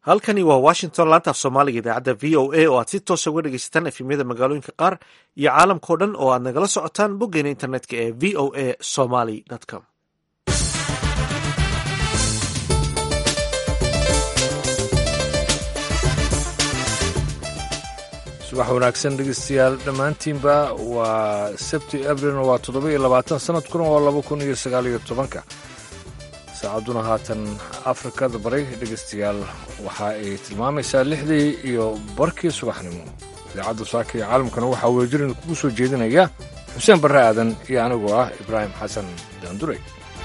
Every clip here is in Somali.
halkani waa washington laanta af soomaaliga idaacadda v o a oo aad si toosa uga dhegeysataan efemyada magaalooyinka qaar iyo caalamkao dhan oo aad nagala socotaan boggeena internetka ee v o a somaly com subax wanaagsan dhegeystayaal dhammaantiinba waa sabti abrilna waa toddoba iyo labaatan sanadkuna waa laba kun iyo sagaal iyo tobanka saacadduna haatan afrikada bari dhegeystayaal waxa ay tilmaamaysaa lixdii iyo barkii subaxnimo idaacadda saaka iyo caalamkana waxaa weejirin kugu soo jeedinaya xuseen barre aadan iyo anigoo ah ibraahim xasan daanduray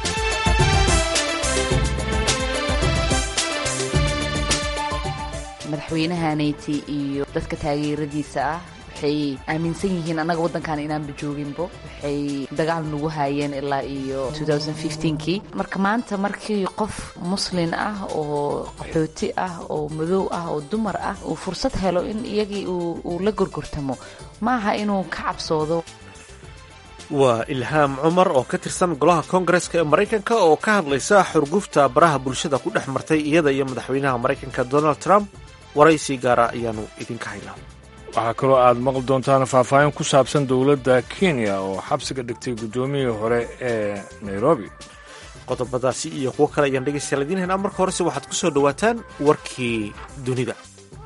madaxweynahaanayti iyo dadka taageeradiisa ah waxay aaminsan yihiin annaga waddankan inaanba jooginbo waxay dagaal nagu haayeen ilaa iyo kii marka maanta markii qof muslin ah oo qaxooti ah oo madow ah oo dumar ah uu fursad helo in iyagii uu la gorgortamo maaha inuu ka cabsoodo waa ilhaam cumar oo ka tirsan golaha koongareska ee maraykanka oo ka hadlaysa xurgufta baraha bulshada ku dhex martay iyada iyo madaxweynaha maraykanka donald trump waraysi gaara ayaanu idinka haynaa waxaa kaloo aad maqli doontaan faahfaahin ku saabsan dowladda kenya oo xabsiga dhigtay guddoomiyihii hore ee nairobi qodobadaasi iyo kuwo kale ayaan dhegeystayaal idiin haynaa marka horese waxaad ku soo dhowaataan warkii dunida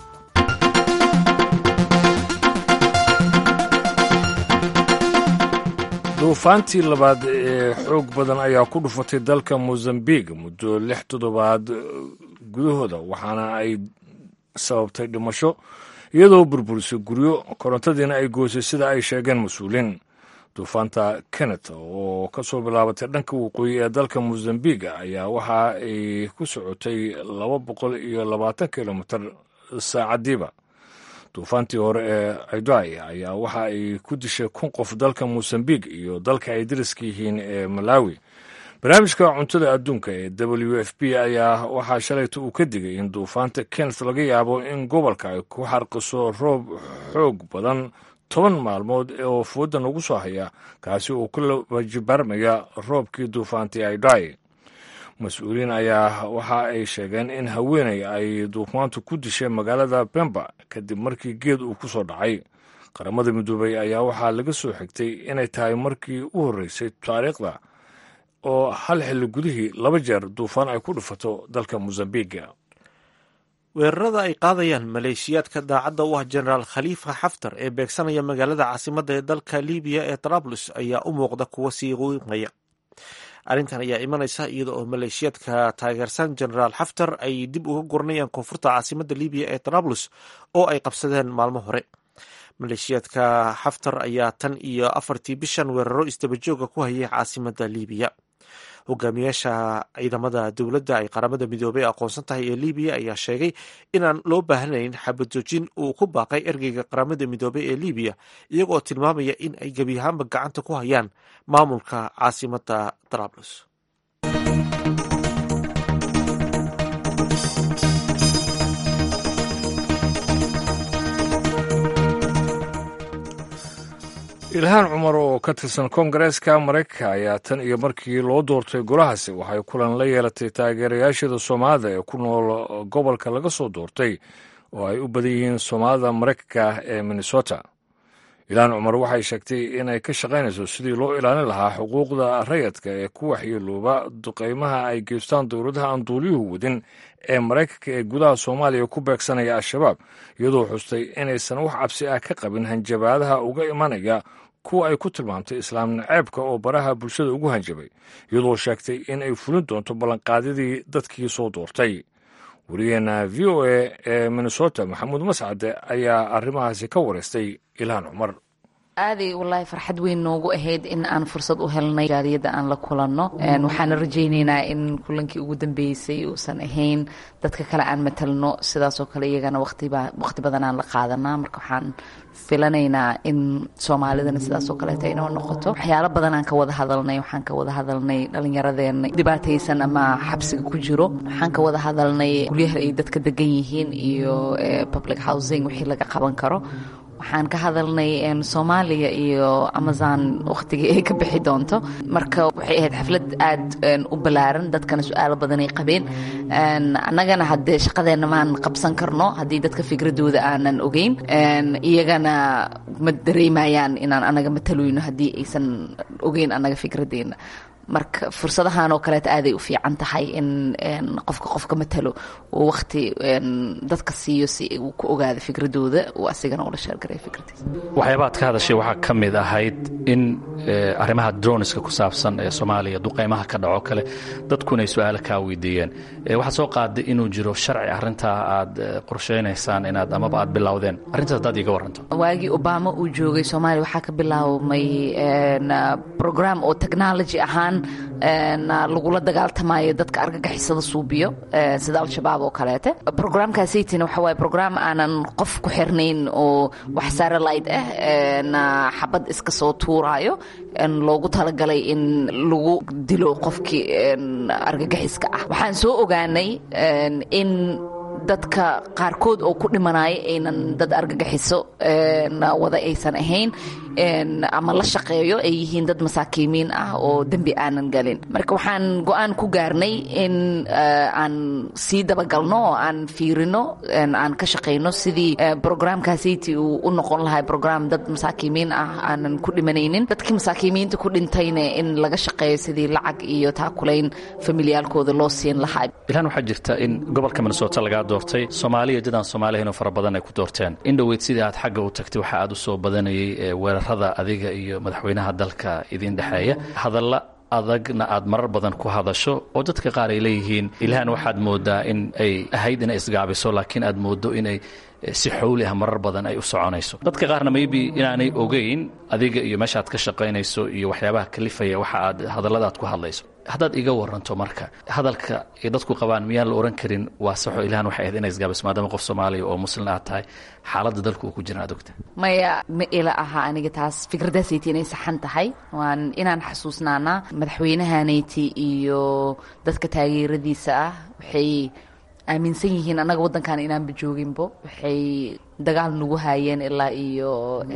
duufaantii labaad ee xoog badan ayaa ku dhufatay dalka mozambiq muddo lix toddobaad gudahooda waxaana ay sababtay dhimasho iyadoo burburisay guryo korontadiina ay goysay sida ay sheegeen mas-uuliin duufaanta kennet oo ka soo bilaabatay dhanka waqooyi ee dalka mozambiq ayaa waxa ay ku socotay laba boqol iyo labaatan kilomitir saacadiiba duufaantii hore ee idai ayaa waxa ay ku dishay kun qof dalka mozambiq iyo dalka ay dariska yihiin ee malawi barnaamijka cuntada adduunka ee w f b ayaa waxaa shalayta uu ka digay in duufaanta kenneth laga yaabo in gobolka ay ku xarqiso roob xoog badan toban maalmood oo fooda nagu soo haya kaasi oo ku labajibaarmaya roobkii duufaantii idai mas-uuliyiin ayaa waxa ay sheegeen in haweeney ay duufaantu ku dishay magaalada bemba kadib markii geed uu ku soo dhacay qaramada midoobay ayaa waxaa laga soo xigtay inay tahay markii u horreysay taariikhda oo hal xilli gudihii laba jeer duufaan ay ku dhufato dalka mosambiga weerarada ay qaadayaan maleeshiyaadka daacadda u ah jenaraal khaliifa xaftar ee beegsanaya magaalada caasimadda ee dalka libiya ee trablos ayaa u muuqda kuwa sii qiimaya arrintan ayaa imanaysa iyada oo maleeshiyaadka taageersan jenaraal xaftar ay dib uga guranayaan koonfurta caasimadda libiya ee trablos oo ay qabsadeen maalmo hore maleeshiyaadka xaftar ayaa tan iyo afartii bishan weeraro isdabajooga ku hayay caasimadda libiya hogaamiyaasha ciidamada dowladda ay qaramada midoobey aqoonsan tahay ee libiya ayaa sheegay inaan loo baahanayn xabajoojin uu ku baaqay ergeyga qaramada midoobey ee libiya iyagoo tilmaamaya in ay gebi ahaanba gacanta ku hayaan maamulka caasimadda trablos ilhaan cumar oo ka tirsan koongareeska maraykanka ayaa tan iyo markii loo doortay golahaasi waxay kulan la yeelatay taageerayaashada soomaalida ee ku nool gobolka laga soo doortay oo ay u badan yihiin soomaalida maraykanka ee minnesota ilhaan cumar waxay sheegtay inay ka shaqaynayso sidii loo ilaalin lahaa xuquuqda rayadka ee ku waxyeelooba duqaymaha ay geystaan dowladaha aan duuliyuhu wadin ee maraykanka ee gudaha soomaaliya ku beegsanaya al-shabaab iyadoo xustay inaysan wax cabsi ah ka qabin hanjabaadaha uga imanaya kuwa ay ku tilmaamtay islaam naceebka oo baraha bulshada ugu hanjabay iyadoo sheegtay in ay fulin doonto ballanqaadyadii dadkii soo doortay wariyaheena v o a ee minnesota maxamuud mascade ayaa arrimahaasi ka wareystay ilhaan cumar aaday wallaahi farxad weyn noogu ahayd in aan fursad u helnay jaariyadda aan la kulanno waxaana rajaynaynaa in kulankii ugu dambeysay uusan ahayn dadka kale aan matalno sidaasoo kale iyagana waqti badan aan la qaadanaa marka waxaan filanaynaa in soomaalidana sidaasoo kaleeta inoo noqoto waxyaalo badan aan ka wada hadalnay waxaan ka wada hadalnay dhallinyaradeena dhibaataysan ama xabsiga ku jiro waxaan ka wada hadalnay guryaha ay dadka degan yihiin iyo public housing wixii laga qaban karo waxaan ka hadalnay soomaaliya iyo amazon wakhtigii ay ka bixi doonto marka waxay ahayd xaflad aad u ballaaran dadkana su-aalo badanay qabeen annagana haddee shaqadeenna maan qabsan karno haddii dadka fikradooda aanan ogeyn iyagana ma dareemayaan inaan anaga mataloyno haddii aysan ogeyn annaga fikradeena marka fursadahan oo kaleeta aaday u fiican tahay in qofka qofka matalo uu wakti dadka siiyo si uu ku ogaado fikradooda uu asigana ula sheergaray fikradiisa waxyaabaad ka hadashay waxaa ka mid ahayd in arrimaha droniska ku saabsan ee soomaaliya duqeymaha ka dhaco kale dadkuna ay su-aalo kaa weydiiyeen waxaad soo qaaday inuu jiro sharci arrintaa aad qorsheynaysaan inaad amaba aad bilowdeen arrintaas haddaad iiga waranto waagii obama uu joogay soomaaliya waxaa ka bilaabmay program oo technology ahaan lagula dagaaltamayo dadka argagixisada suubiyo sida al-shabaab oo kaleete programkaasaytina waxa waaye program aanan qof ku xirnayn oo wax satellite ah xabad iska soo tuuraayo loogu talagalay in lagu dilo qofkii argagixiska ah waxaan soo ogaanay in dadka qaarkood oo ku dhimanaya aynan dad argagixiso wada aysan ahayn ama la shaqeeyo ay yihiin dad masaakiimiin ah oo dembi aanan galin marka waxaan go-aan ku gaarnay in aan sii dabagalno oo aan fiirino aan ka shaqayno sidii programkaasiti uu u noqon lahay program dad masaakiimiin ah aanan ku dhimanaynin dadkii masaakiimiinta ku dhintayna in laga shaqeeyo sidii lacag iyo taakulayn familiyaalkooda loo siin lahaa ilaan waxaa jirta in gobolka minnesota lagaa doortay soomaaliya dadaan soomaaliyahinoo fara badan ay ku doorteen in dhoweyd sidii aad xagga u tagtay waxa aad u soo badanayay weerarada adiga iyo madaxweynaha dalka idin dhexeeya hadalla adagna aad marar badan ku hadasho oo dadka qaar ay leeyihiin ilahan waxaad moodaa in ay ahayd inay isgaabiso laakiin aad moodo inay si xowli ah marar badan ay u soconayso dadka qaarna maybe inaanay ogeyn adiga iyo meesha aad ka shaqaynayso iyo waxyaabaha kalifaya waxa aad hadallada aad ku hadlayso haddaad iga waranto marka hadalka ay dadku qabaan miyaan la ohan karin waa saxo ilahan waxay ahayd inay isgaabiso maadaama qof soomaaliya oo muslin aad tahay xaaladda dalka uu ku jira aad ogta maya ma ila aha aniga taas fikradaasayti inay saxan tahay waan inaan xasuusnaanaa madaxweynahaanayti iyo dadka taageeradiisa ah waxay aaminsan yihiin annaga waddankan inaanba jooginbo waxay dagaal nagu haayeen ilaa iyo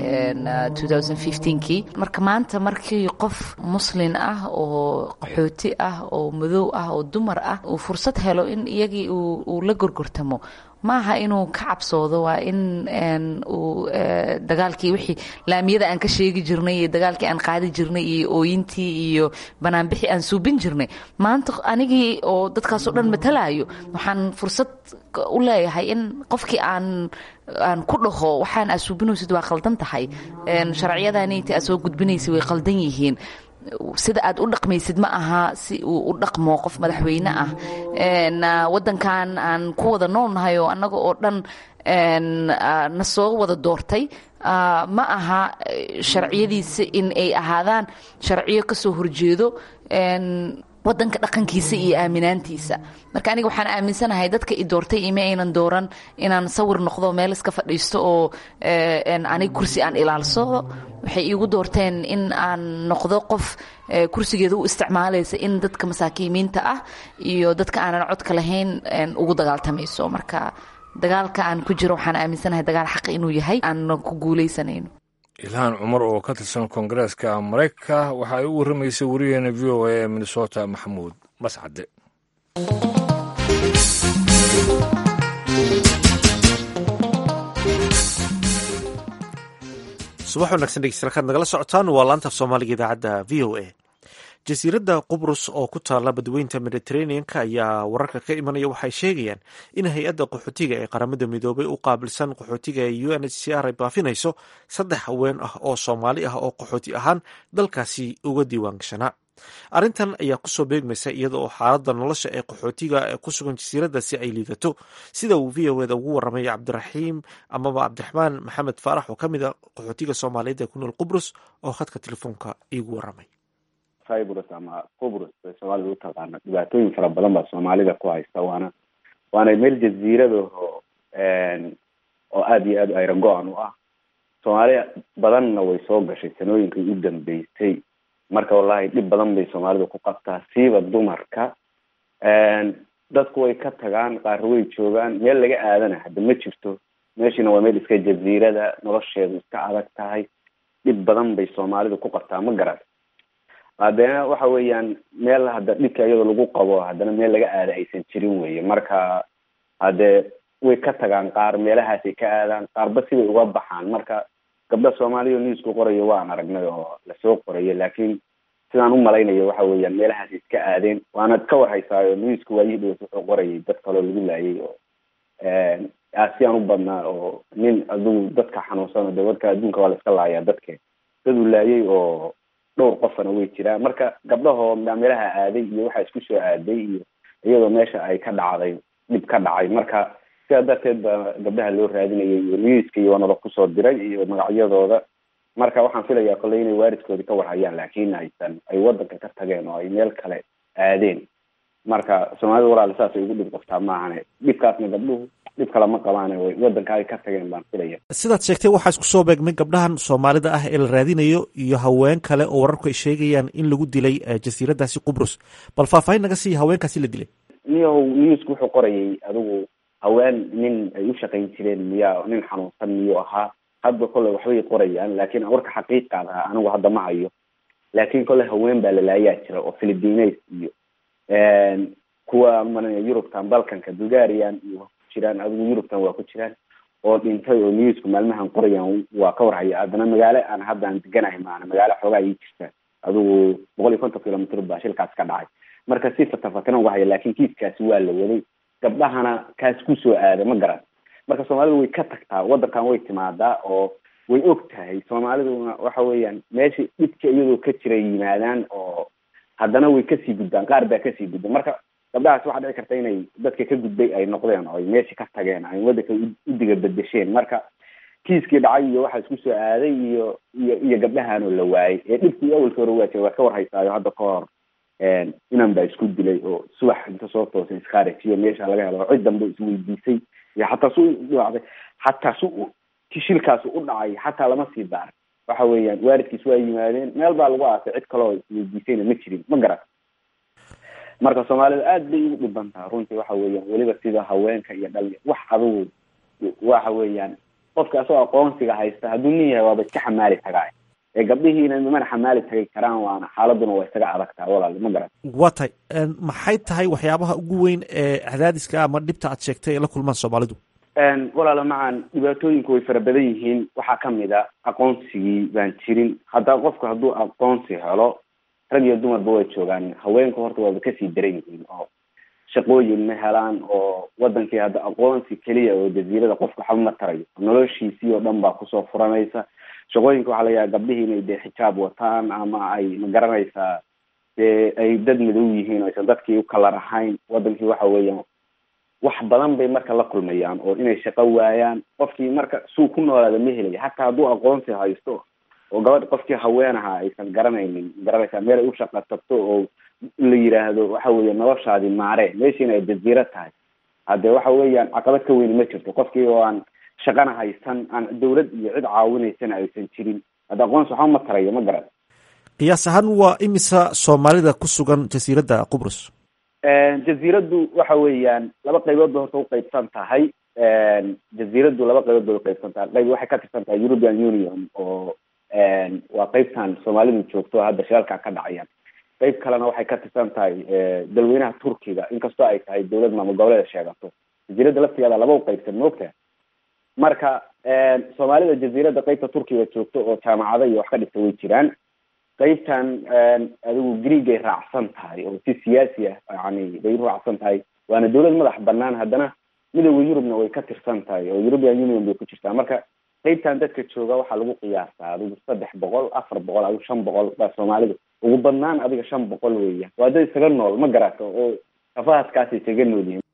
kii marka maanta markii qof muslin ah oo qaxooti ah oo madow ah oo dumar ah uu fursad helo in iyagii uu la gorgortamo maaha inuu ka cabsoodo waa in uu dagaalkii wixii laamiyada aan ka sheegi jirnay iyo dagaalkii aan qaadi jirnay iyo ooyintii iyo banaanbixii aan suubin jirnay maanta anigii oo dadkaasoo dhan matalaayo waxaan fursad u leeyahay in qofkii aan aan ku dhaho waxaan aad suubinaysid waa qaldan tahay sharciyadaniti aad soo gudbinaysa way qaldan yihiin sida aad u dhaqmaysid ma aha si uu u dhaqmo qof madaxweyne ah wadankan aan ku wada noolnahay oo annaga oo dhan na soo wada doortay ma aha sharciyadiisa in ay ahaadaan sharciyo ka soo horjeedo wadanka dhaqankiisa iyo aaminaantiisa marka aniga waxaan aaminsanahay dadka i doortay ima aynan dooran inaan sawir noqdo meel iska fadhiisto oo aniga kursi aan ilaalsado waxay iigu doorteen in aan noqdo qof kursigeeda u isticmaalaysa in dadka masaakiimiinta ah iyo dadka aanan codka lahayn ugu dagaaltamayso marka dagaalka aan ku jiro waxaan aaminsanahay dagaal xaqa inuu yahay aanan ku guuleysanayno ilhaan cumar oo ka tirsan koongareeska maraykanka waxa ay u warramaysay wariyaheena v o a ee minnesota maxamuud mascade subax wanaagsan dhegeystayaal kaad nagala socotaan waa laanta af soomaaliga idaacadda v o a jasiiradda qubrus oo ku taalla badweynta mediteraneanka ayaa wararka ka imanaya waxay sheegayaan in hay-adda qaxootiga ee qaramada midoobay u qaabilsan qaxootiga ee u n h c r ay baafinayso saddex haween ah oo soomaali ah oo qaxooti ahaan dalkaasi uga diiwaangashanaa arrintan ayaa kusoo beegmaysa iyada oo xaaladda nolosha ee qaxootiga ee ku sugan jasiiraddaasi ay liidato sida uu v o eda ugu warramay cabdiraxiim amaba cabdiraxmaan maxamed faarax oo ka mid a qaxootiga soomaaliyeed ee ku nool qubrus oo khadka telefoonka iigu warramay cyprus ama qubrus bay soomaalida u taqaana dhibaatooyin fara badan baa soomaalida ku haysta waana waana meel jaziiradaho oo aada iyo aad ayra go-an u ah soomaaliya badanna way soo gashay sanooyinkii u dambeysay marka wallahi dhib badan bay soomaalida ku qabtaa siiba dumarka dadku way ka tagaan qaar way joogaan meel laga aadana hadda ma jirto meeshiina waa meel iska jaziirada nolosheedu iska adag tahay dhib badan bay soomaalidu ku qabtaa ma garan haddana waxa weeyaan meel hadda dhibka iyadoo lagu qabo haddana meel laga aada aysan jirin weye marka haddee way ka tagaan qaar meelahaasay ka aadaan qaarba siday uga baxaan marka gabdha soomaaliya newsku qorayo waan aragnay oo lasoo qorayo laakiin sidaan u malaynayo waxa weeyaan meelahaasay iska aadeen waana ka warhaysaayo newsku waayihii dhawas wuxuu qorayay dad kaloo lagu laayay oo aasiyaan u badnaa oo nin adugu dadka xanuunsan de dadka adduunka waa la iska laayaa dadke dad uu laayay oo dhowr qofana way jiraan marka gabdhahoo meelaha aaday iyo waxaa isku soo aaday iyo iyadoo meesha ay ka dhacday dhib ka dhacay marka sidaa darteed ba gabdhaha loo raadinayay iyo newska iyo waanala kusoo diray iyo magacyadooda marka waxaan filayaa kolley inay waalidkoodii ka warhayaan laakiin aysan ay wadanka ka tageen oo ay meel kale aadeen marka soomaalida walaal saasay ugu dhib qabtaa maahane dhibkaasna gabdhuhu dhib kale ma qabaane way wadanka ay ka tageen baan filaya sidaad sheegtay waxaa isku soo beegmay gabdhahan soomaalida ah ee la raadinayo iyo haween kale oo wararku ay sheegayaan in lagu dilay jasiiradaasi qubrus bal faahfaahin naga siiya haweenkaasi la dilay niyahow newsku wuxuu qorayay adigu haween nin ay u shaqayn jireen miyaa nin xanuunsan miyuu ahaa hadba kolley waxbay qorayaan laakiin warka xaqiiqaad ahaa anigu hadda ma hayo laakiin kolley haween baa lalaayaa jira oo philippines iyo kuwa mana yurubtan balkanka bulgarian iyo ku jiraan adigu yurubtan waa ku jiraan oo dhintay oo newsku maalmahan qorayaan waa ka warhaya haddana magaalo aan haddaan deganahay maana magaalo xoogaa ii jirta adigu boqol iyo konton kilomitr baa shilkaas ka dhacay marka si fatafatan uga haya laakin kiiskaasi waa la waday gabdhahana kaas kusoo aada ma garan marka soomaalidu way ka tagtaa wadankan way timaadaa oo way og tahay soomaaliduna waxa weeyaan meesha dhibka iyadoo ka jira yimaadaan oo haddana way kasii gudbaan qaar baa kasii gudba marka gabdhahaas waxaa dhici karta inay dadka ka gudbay ay noqdeen oo ay meesha ka tageen ay wadanka u diga bedesheen marka kiiskii dhacay iyo waxaa isku soo aaday iyo iyo iyo gabdhahanoo la waayay ee dhibkii awalka hore waa jira waa ka warhaysaayo hadda ka hor inan baa isku dilay oo subax inta soo toosay iskhaarijiyo meesha laga helo cid dambe isweydiisay iyo xataa su dhacday xataa su shilkaasi u dhacay xataa lama sii daaray waxa weeyaan waalidkiis waa yimaadeen meel baa lagu aasay cid kaloo isweydiisayna ma jirin ma garan marka soomaalida aad bay ugu dhiban taha runtii waxa weeyaan weliba sida haweenka iyo dhali wax adugu waxa weeyaan qofka asagoo aqoonsiga haysta hadduu nin yahay waaba iska xamaali tagaa ee gabdhihiina mana xamaali tagi karaan waana xaaladuna waa isaga adagtaa walaal ma garan waa tahay maxay tahay waxyaabaha ugu weyn ee cadaadiska ama dhibta aad sheegtay ee la kulmaan soomaalidu walaala macan dhibaatooyinku way fara badan yihiin waxaa kamid a aqoonsigii baan jirin hadda qofku hadduu aqoonsi helo rag iyo dumarba way joogaan haweenku horta waaba kasii daran yihiin oo shaqooyin ma helaan oo wadankii hadda aqoonsi keliya oo jaziirada qofka waxba ma tarayo noloshiisii oo dhan baa kusoo furanaysa shaqooyinka waxaa laga yaaba gabdhihii inay dee xijaab wataan ama ay ma garanaysaa dee ay dad madow yihiin o aysan dadkii u kalar ahayn wadankii waxa weeyaan wax badan bay marka la kulmayaan oo inay shaqo waayaan qofkii marka suu ku noolaada ma helaya hataa hadduu aqoonsi haysto oo gabadh qofkii haweenaha aysan garanaynin garanaysaa meel ay u shaqa tagto oo la yiraahdo waxa weeya noloshaadi maare meeshiina ay jaziiro tahay haddee waxa weeyaan caqabad ka weyni ma jirto qofkii oo aan shaqana haysan aan dawlad iyo cid caawinaysana aysan jirin hadda aqoonsi waxba ma tarayo ma garan qiyaas ahaan waa imisa soomaalida ku sugan jasiiradda qubrus jaziiraddu waxa weeyaan laba qaybood bay horta uqaybsan tahay jaziiraddu laba qaybood bay uqaybsan tahay qayb waxay ka tirsan tahay european union oo waa qaybtan soomaalidu joogto hadda shiralka ka dhacayaan qayb kalena waxay ka tirsan tahay dalweynaha turkiga inkastoo ay tahay dawlad maamul goboleeda sheegato jaziiradda laftigeeda laba uqaybsan moogta marka soomaalida jaziiradda qaybta turkiga joogto oo jaamacado iyo wax ka dhigta way jiraan qaybtan adigu greegay raacsan tahay oo si siyaasi ah yani bay u raacsan tahay waana dawlad madax banaan haddana midooda yurubna way ka tirsan tahay oo european union bay ku jirtaa marka qaybtan dadka jooga waxaa lagu qiyaasaa adigu saddex boqol afar boqol adigu shan boqol baa soomaalida ugu badnaan adiga shan boqol weeya waa dad isaga nool ma garato oo kafahaskaasay isaga nool yihiin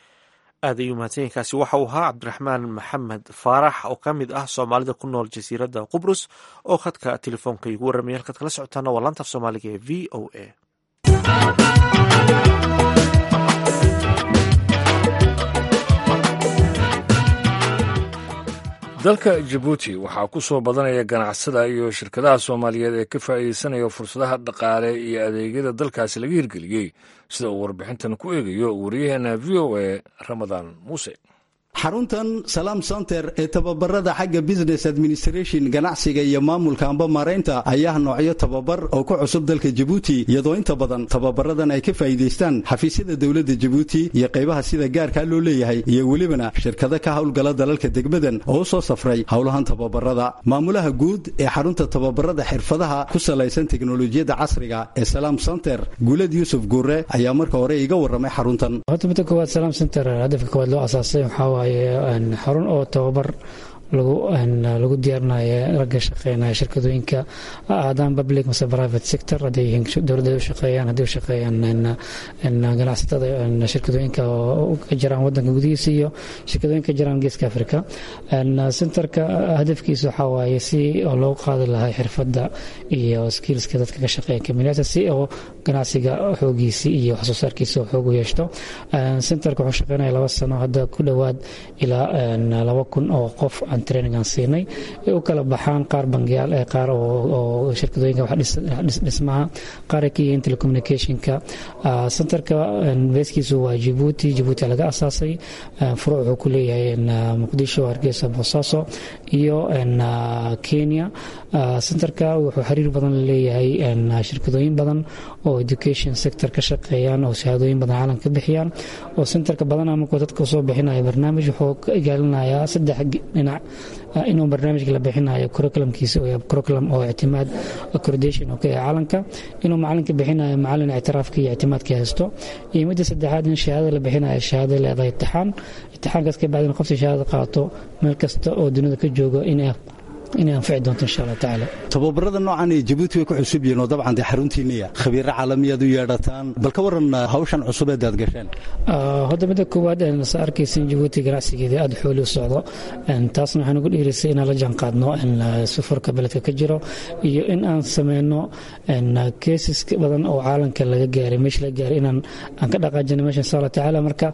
aad ayuu mahadsanyainkaasi waxa uu ahaa cabdiraxmaan maxamed faarax oo ka mid ah soomaalida ku nool jasiiradda qubrus oo khadka telefoonka igu warramaya halkaad kala socotaana waa laanta af soomaaliga ee v o a dalka jabuuti waxaa ku soo badanaya ganacsada iyo shirkadaha soomaaliyeed ee ka faa'iideysanaya fursadaha dhaqaale iyo adeegyada dalkaasi laga hirgeliyey sida uu warbixintan ku eegayo wariyaheena v o a ramadaan muuse xaruntan salaam center ee tababarada xagga business administration ganacsiga iyo maamulka amba maaraynta ayaa noocyo tababar oo ku cusub dalka jabuuti iyadoo inta badan tababaradan ay ka faa'iidaystaan xafiisyada dowladda jabuuti iyo qaybaha sida gaarkaa loo leeyahay iyo welibana shirkado ka howlgala dalalka degmadan oo u soo safray howlahan tababarada maamulaha guud ee xarunta tababarada xirfadaha ku salaysan teknolojiyadda casriga ee salaam center guulad yuusuf guure ayaa marka hore iga warramay xaruntan horta midda koowaad salaam center hadafka koowaad loo asaasay waxaa waaye xarun oo tababar lagu diyaarinayo ragga shaqeynaya shirkadooyinka haddaan public mase private sector hadday yihiin dowladda u shaqeeyaan hadday u shaqeeyaan ganacsatada shirkadooyinka oo ka jiraan wadanka gudihiisa iyo shirkadooyinka ka jiraan geeska africa centerka hadafkiisa waxaa waaye si oo loogu qaadi lahaa xirfadda iyo skillska dadka ka shaqeeya kamiliyata si oo ganacsiga xoogiisi iyo wax soo saarkiisa oo xoog u yeeshto centerka wuxuu shaqeynaya laba sano hadda ku dhowaad ilaa laba kun oo qof trainingan siinay ay u kala baxaan qaar bangiyaal ee qaar oo shirkadooyinka wax dhismaha qaar ay ka yihiin telecommunicationka centerka beeskiisu waa jabuuti jabuuti laga asaasay furuuc wuxuu ku leeyahay muqdisho hargeysa boosaaso iyo kenya centerka wuxuu xiriir badan leeyahay shirkadooyin badan oo education sector ka shaqeeyaan oo shahaadooyin badan caalam ka bixiyaan oo centerka badanaa markuu dadka soo bixinaya barnaamij wuxuu ka ilaalinayaa saddex dhinac inuu barnaamijka la bixinayo curriculumkiisa curriculum oo ictimaad accreditation oo ka yahay caalamka inuu macalinka bixinayo macalin ictiraafka iyo ictimaadka haysto iyo midda saddexaad in shahaadada la bixinayo shahaada leedahay itixaan itixaankaas ka bacdina qoftii shahaadada qaato meel kasta oo dunida ka joogo inay inay anfici doonto insha allah tacaala tababarada noocan ee jabuuti way ku cusub yihiin oo dabcan dee xaruntiinniya khabiiro caalamiyaad u yeedhataan bal ka waran hawshan cusub eed aad gasheen hadda midda koowaad sa arkaysa in jabuuti ganacsigeeda aada xooli u socdo taasna waxaan ugu dhiirisay inaan la jaanqaadno sufarka beledka ka jiro iyo in aan sameyno keesas badan oo caalamka laga gaaray meesha laga gaaray inaan aan ka dhaqaajino meesha insha allah tacaala marka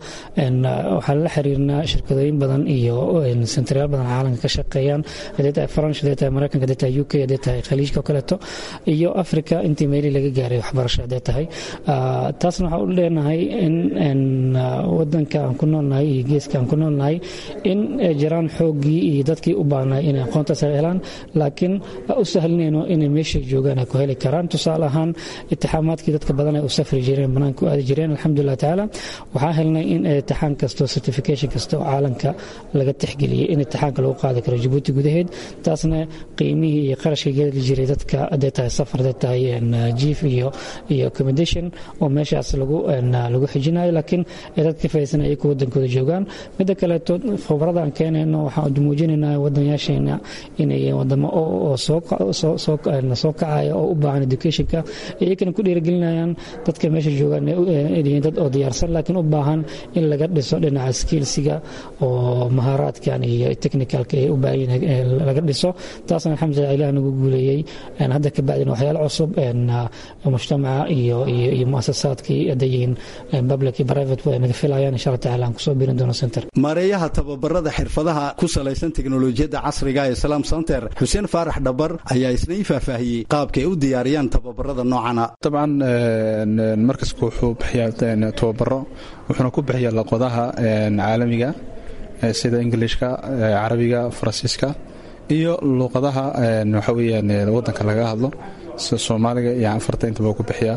waxaan la xiriirnaa shirkadooyin badan iyo sentaryaal badan caalamka ka shaqeeyaan haddii tahay faransh haddii tahay maraykanka haddii tahay u k haddii tahay khaliijka oo kaleeto iyo africa intii meelii laga gaaray waxbarasho haddii tahay taasna waxaan u leenahay in wadanka aan ku noolnahay iyo geeska aan ku noolnahay in jiraan xooggii iyo dadkii u baahnay inay aqoontaas helaan laakiin u sahlinayno inay meeshay joogaan ay ku heli karaan tusaale ahaan itixaamaadkii dadka badan ay u safri jireen banaanka u aadi jireen alxamdulilah tacaala waxaan helnay in itixaan kasta oo certification kasta oo caalamka laga tixgeliyey in itixaanka lagu qaadi karo jabuuti gudaheed taasna qiimihii iyo qarashkii geli jiray dadka hadday tahay safar hadday tahay jief iyo iyo accommodation oo meeshaas lagu lagu xijinayo laakiin ay dadka ka faa'iidaysan ay ku wadankooda joogaan midda kaleeto khibrada aan keenayno waxaan muujinaynaa wadanyaasheena inay wadamo oo soo kacaya oo u baahan educationka iyagana ku dhiirigelinayaan dadka meesha joogaan yihiin dad oo diyaarsan laakiin u baahan in laga dhiso dhinaca skillsiga oo mahaaraadkan iyo technicalka ay u baahan yihiin laga dhiso taasna alxamdulilah ilaah nagu guuleeyey hadda ka bacdina waxyaalo cusub mujtamaca iyo iyo muasasaadkii hadday yihiin public iyo private way naga filayaan insha allah tacaala aan kusoo biirin doono center maareeyaha tababarada xirfadaha ku salaysan teknolojiyadda casriga ee salaam center xuseen faarax dhabar ayaa isna ii faahfaahiyey qaabkay u diyaariyaan tababarada noocana dabcan markaska wuxuu bixiyaa tababaro wuxuuna ku bixiyaa luqadaha caalamiga sida ingilishka carabiga faransiiska iyo luuqadaha waxa weyaan wadanka laga hadlo sida soomaaliga iyo afarta intaba ku bixiyaa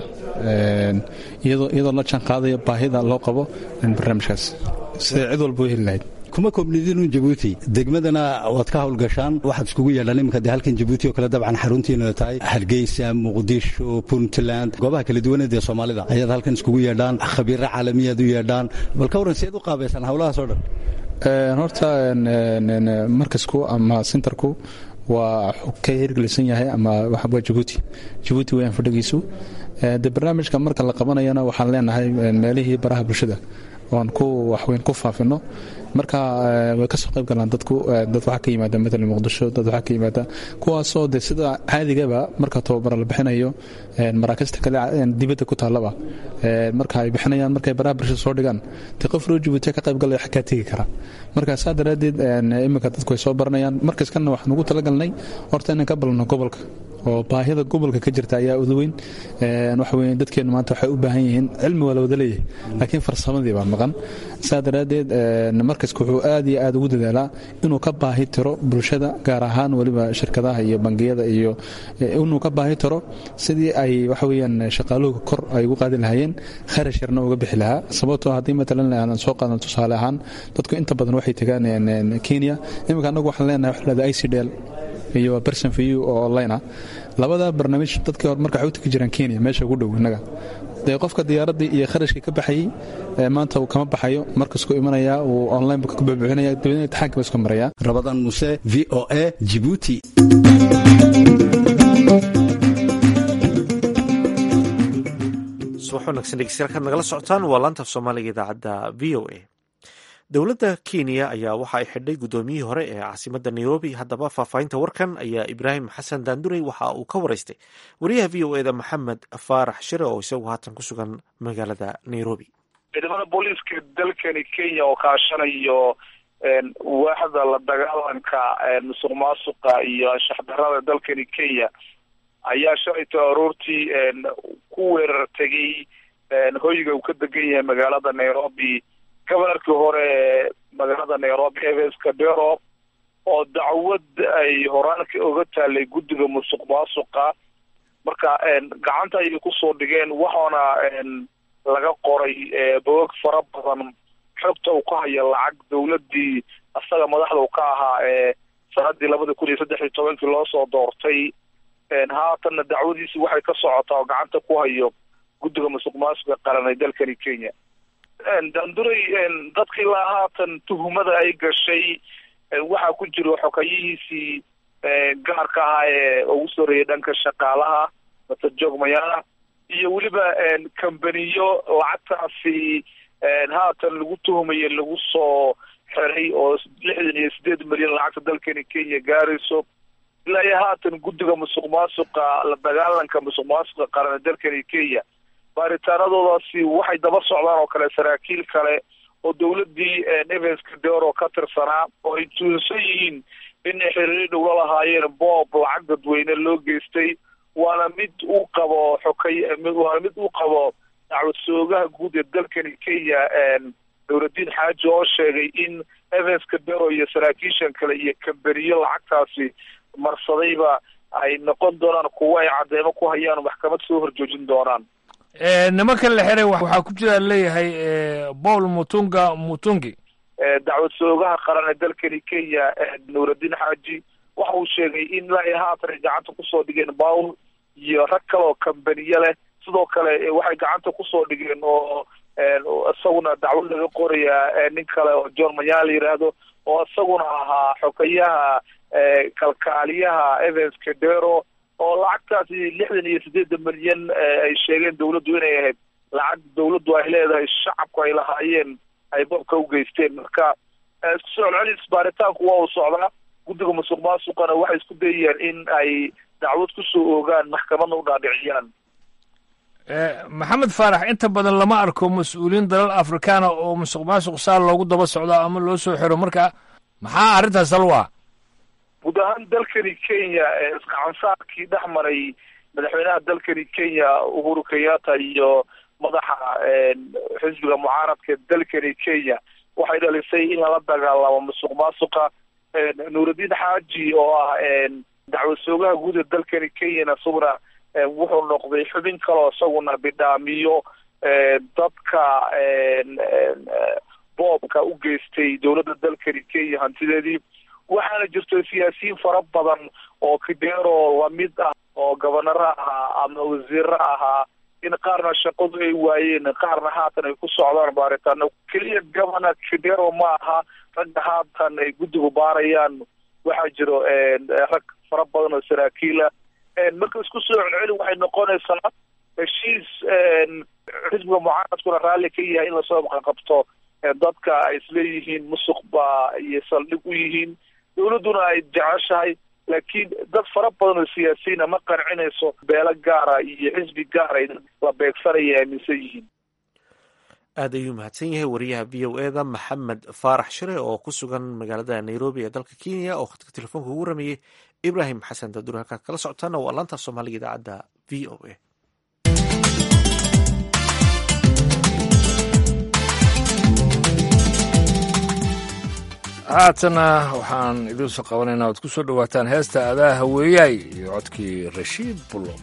iyadoo la jaan qaadaya baahida loo qabo barnaamijkaas siday cid walba u heli lahayd kuma koobnidinu jabuuti degmadana waad ka howlgashaan waxaad iskugu yeedhaan iminka dee halkan jabuuti oo kale dabcan xaruntiina tahay hargeysa muqdisho puntland goobaha kala duwaneed ee soomaalida ayaad halkan iskugu yeedhaan khabiiro caalamiyaad u yeedhaan bal ka warran siaad u qaabaysaan howlahaas oo dhan horta markasku ama sentarku waa ka hirgelisan yahay ama waa jabuuti jabuuti weyaan fadhigiisu de barnaamijka marka la qabanayana waxaan leenahay meelihii baraha bulshada oan ku waxweyn ku faafino marka way kasoo qayb galaan dadku dad waxaa ka yimaada matalan muqdisho dad waxaa ka yimaada kuwaasoo de sida caadigaba marka tababara la bixinayo maraakista kale dibadda ku taallaba marka ay bixinayaan markay baraha bulshada soo dhigaan de qof roo jabuuti ka qayb galaya xakaa tegi kara marka saa daraaddeed iminka dadku ay soo baranayaan markaskana waxaan ugu talagalnay horta inaan ka balno gobolka oo baahida gobolka ka jirta ayaa udaweyn waxa weye dadkeenu maanta waxay u baahan yihiin cilmi waa la wada leeyahay laakiin farsamadii baa maqan saa daraaddeed marka markaska wuxuu aad iyo aad ugu dadaalaa inuu ka baahi tiro bulshada gaar ahaan weliba shirkadaha iyo bangiyada iyo inuu ka baahi tiro sidii ay waxa weyaan shaqaaluhu kor ay ugu qaadi lahaayeen kharash yarna uga bixi lahaa sababtoo haddii matalan aan soo qaadan tusaale ahaan dadku inta badan waxay tagaan kenya iminka annagu waxaan leenahay waxa lahada icdl iyo person for you oo online ah labada barnaamij dadkii hore marka waxay u tegi jiraan kenya meesha ugu dhow innaga dee qofka diyaaraddii iyo kharashkii ka baxayey maanta uu kama baxayo markasku imanayaa uu online ka buuxinaya dabeedna imtixaanka ba isku maraya rabadaan muse v o a jibuuti subax wanaagsan dhegeystayaal nagala socotaan waa laanta af soomaaliga idaacadda v o a dowladda kenya ayaa waxa ay xidhay guddoomiyihii hore ee caasimadda nairobi haddaba faahfaahinta warkan ayaa ibraahim xasan daandurey waxa uu ka waraystay wariyaha v o eda maxamed faarax shire oo isagu haatan ku sugan magaalada nairobi ciidamada booliiska dalkani kenya oo kaashanayo waaxda la dagaalanka musuq maasuqa iyo anshaxdarada dalkani kenya ayaa shalayto aroortii ku weerar tegay hoyga uu ka degan yahay magaalada nairobi gobanarkii hore ee magaalada nairobi evans kadero oo dacwad ay horaanka oga taalay guddiga musuq maasuqa marka gacanta ayay kusoo dhigeen waxaana laga qoray bogog fara badan xogta uu ka haya lacag dowladii asaga madaxda u ka ahaa ee sanadii labada kun iyo saddex iyo tobankii loo soo doortay haatanna dacwadiisi waxay ka socotaa oo gacanta ku hayo guddiga musuq maasuqa qaran ee dalkani kenya daanduray dadkii ilaa haatan tuhumada ay gashay waxaa ku jiro xokayihiisii gaarka ahaa ee ugu soreeyay dhanka shaqaalaha master jog mayana iyo weliba kambaniyo lacagtaasi haatan lagu tuhumaye lagu soo xiray oo lixdan iyo sideed milyan lacagta dalkani kenya gaarayso ilaa iyo haatan guddiga musuq maasuqa la dagaalanka musuq maasuqa qaran ee dalkani kenya baaritaanadoodaasi waxay daba socdaan oo kale saraakiil kale oo dowladii evans kadero ka tirsanaa oo ay tuunsan yihiin inay xiriiri dhowla lahaayeen boob lacag dadweyne loo geystay waana mid uu qabo xokay waana mid uu qabo dacwad soogaha guud ee dalkani kenya dowladiin xaaji oo sheegay in evans kadero iyo saraakiishan kale iyo kamberiyo lacagtaasi marsadayba ay noqon doonaan kuwo ay cadeymo ku hayaan maxkamad soo horjoojin doonaan nimanka la xiray waxaa ku jira leeyahay paul mutunga mutungi dacwad soogaha qaran ee dalkani kenya nuuraddiin xaaji waxa uu sheegay in ilaa haatan ay gacanta kusoo dhigeen paul iyo rag kale oo kambaniye leh sidoo kale waxay gacanta kusoo dhigeen oo isaguna dacwad laga qorayaa nin kale oo john manya la yidhaahdo oo isaguna ahaa xokayaha kalkaaliyaha evans kadero oo lacagtaasi lixdan iyo sideedan milyan ay sheegeen dawladdu inay ahayd lacag dawladdu ay leedahay shacabku ay lahaayeen ay boobka u geysteen marka isku soo celcelis baaritaanku waa uu socdaa guddiga musuq maasuqana waxay isku dayayaan in ay dacwad kusoo oogaan maxkamadna u dhaadhiciyaan maxamed faarax inta badan lama arko mas-uuliyiin dalal afrikaana oo musuq maasuq saa loogu daba socdo ama loo soo xiro marka maxaa arrintaas salwa guud ahaan dalkani kenya isgacansaarkii dhex maray madaxweynaha dalkani kenya uhuru kenyatta iyo madaxa xisbiga mucaaradka dalkani kenya waxay dhalisay in lala dagaalamo musuq maasuqa nuuraddiin xaaji oo ah dacwad soogaha guud ee dalkani kenyana isaguna wuxuu noqday xubin kaleo isaguna bidhaamiyo dadka boobka u geystay dowladda dalkani kenya hantideedii waxaana jirto siyaasiyiin fara badan oo kidero lamid ah oo gobonaro ahaa ama wasiiro ahaa in qaarna shaqadu ay waayeen qaarna haatan ay ku socdaan baaritaano keliya governor kidero ma aha ragga haatan ay guddigu baarayaan waxaa jiro rag fara badan oo saraakiila marka isku soo celceli waxay noqonaysaa heshiis xisbiga mucaaradkuna raalli ka yahay in lasoo maqanqabto dadka ay isleeyihiin musuq baa iyo saldhig u yihiin dowladduna ay jeceshahay laakiin dad fara badan oo siyaasiyiina ma qancinayso beelo gaara iyo xisbi gaara ay la beegsanaya aaminsan yihiin aad ayuu mahadsan yahay wariyaha v o eda maxamed faarax shire oo ku sugan magaalada nairobi ee dalka kenya oo khadka telefoonka ugu rameeyey ibraahim xasan dadur halkaad kala socotaana waa laanta soomaaliga idaacadda v o a haatana waxaan idiin soo qabanaynaa oad ku soo dhowaataan heesta adaa haweeyaay iyo codkii rashiid bullo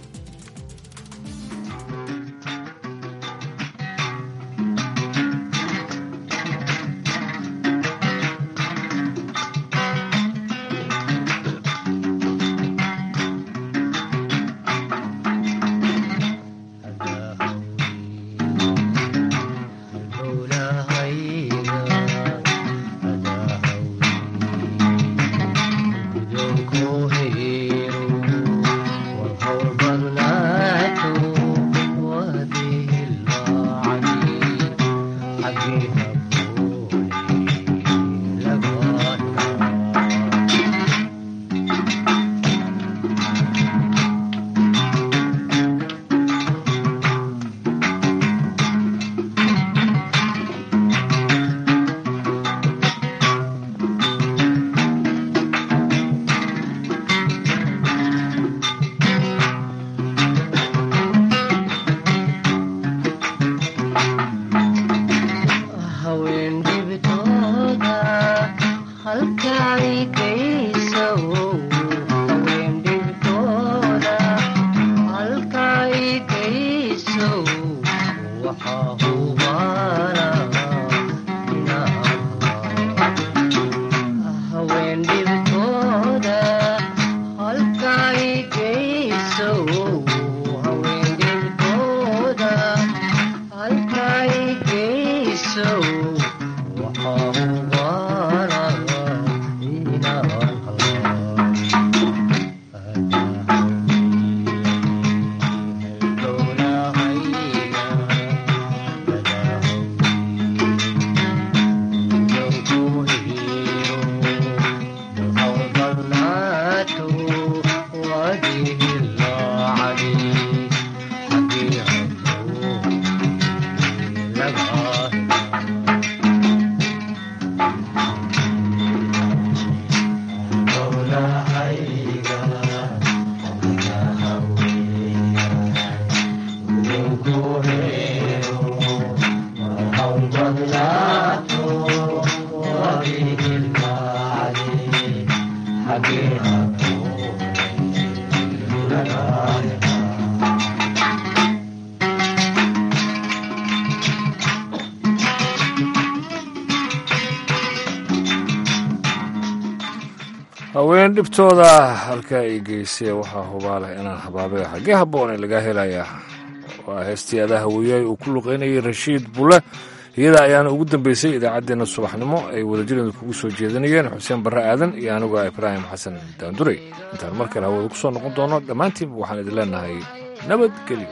haween dhibtooda halkaa ay geysay waxaa hubaaleh inaan habaabay xaggee habboone laga helayaa waa heestii adaa haweeyaay uu ku luqaynayay rashiid bulle iyada ayaana ugu dambeysay idaacaddeenna subaxnimo ay wadajirada kugu soo jeedinayeen xuseen barre aadan iyo anigu ibraahim xasan daanduray intaan mar kale hawada ku soo noqon doono dhammaantiinba waxaan idin leenahay nabadgelyo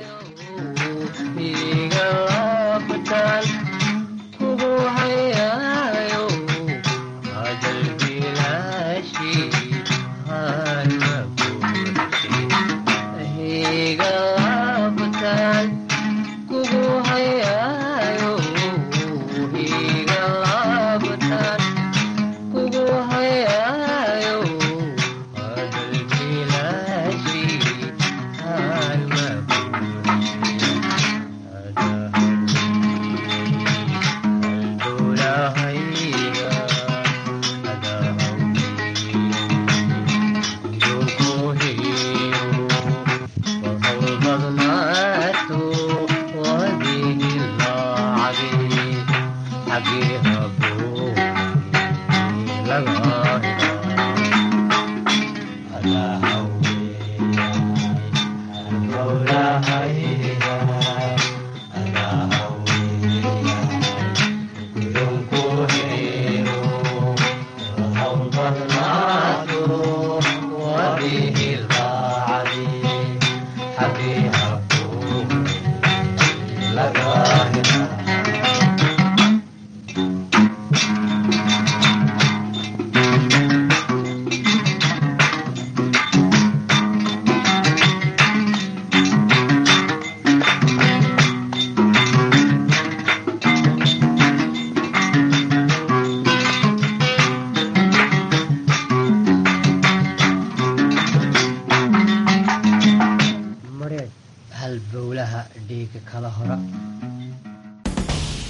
Again.